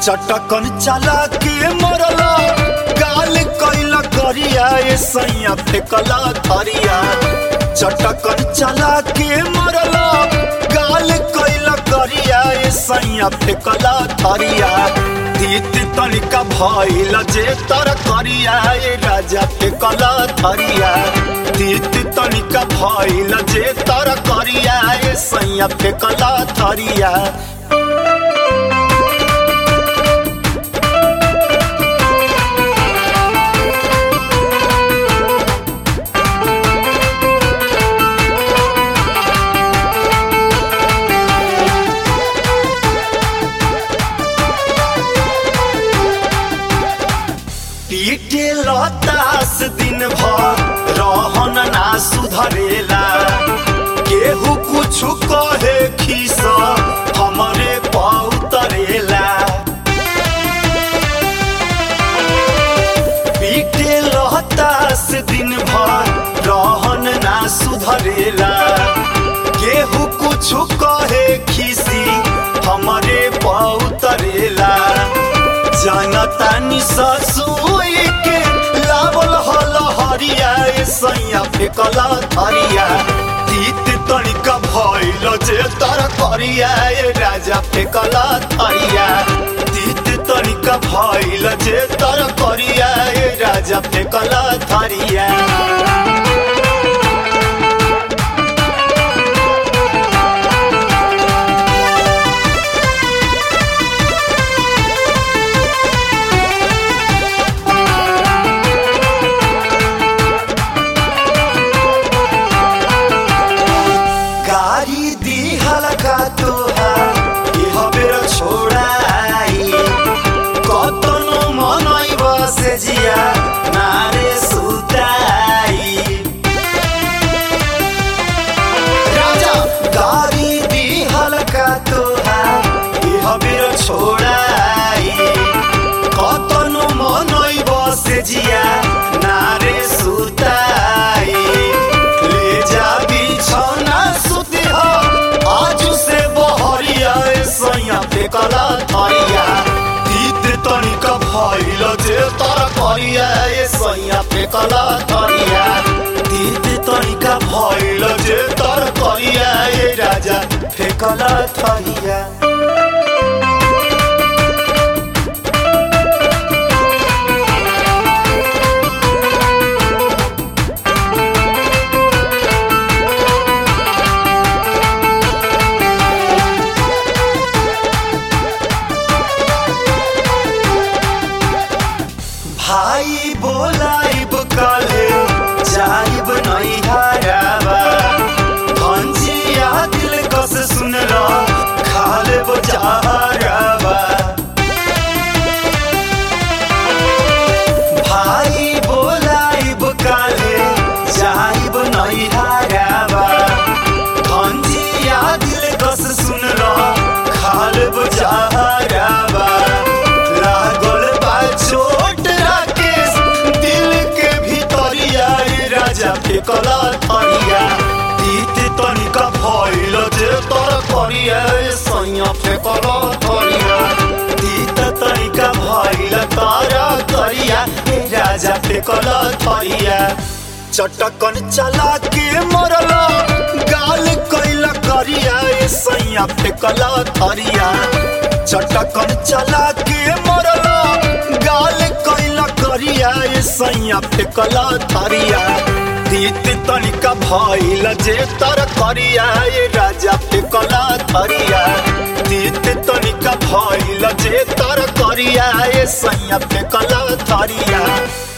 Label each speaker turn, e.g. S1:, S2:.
S1: चटकन चला के मरला गाल कैला करिया ए सैया फेकला थरिया चटकन चला के मरला गाल कैला करिया ए सैया फेकला थरिया तीत तनिका भइल जे तर करिया ए राजा फेकला थरिया तीत तनिका भइल जे तर करिया ए सैया फेकला थरिया पीटे लतास दिन भर रहन ना सुधरेला केहू कुछ कहे खीस हमरे पौतरेला पीटे लतास दिन भर रहन ना सुधरेला केहू कुछ कहे खीसी हमरे पौतरेला जनतानी ससुई के लावल हल हरिया ए सैया फेकला थरिया तीत तनिका भइल जे तर करिया ए राजा फेकला थरिया तीत तनिका भइल जे तर करिया ए राजा फेकला थरिया गाड़ी दी हलका तोहार इह बेर छोड़ाई कतनो मनई बसे जिया नारे सुताई राजा गाड़ी दी हलका तोहार इह बेर छोड़ाई कतनो मनई बसे जिया नारे सुताई ले जा बिछौना सुती हो आज से बहरिया ए सैया फेकला थरिया तीत तनिका भइल जे तर करिया ए सैया फेकला थरिया तीत तनिका भइल जे तर करिया ए राजा फेकला थरिया भाई बोलाइब काले जाइब नहीं हराबा भंजिया दिल कस सुनला खाले बजाराबा भाई बोलाइब काले जाइब नहीं हराबा भंजिया दिल कस सुनला खाले बजाराबा लागल बा छोट राकेश दिल के भीतरिया ए राजा फेकला थरिया तीत तनिका भइल जे तर करिया ए सैया फेकला थरिया तीत तनिका भइल तारा करिया ए राजा फेकला थरिया चटकन चला के मरला गाल कैला करिया ए सैया फेकला थरिया चटकन चला के मरला गाल कैला करिया ए सैया फेकला थरिया तीत तनिका भइल जे तर करिया ए राजा फेकला थरिया तीत तनिका भइल जे तर करिया ए सैया फेकला थरिया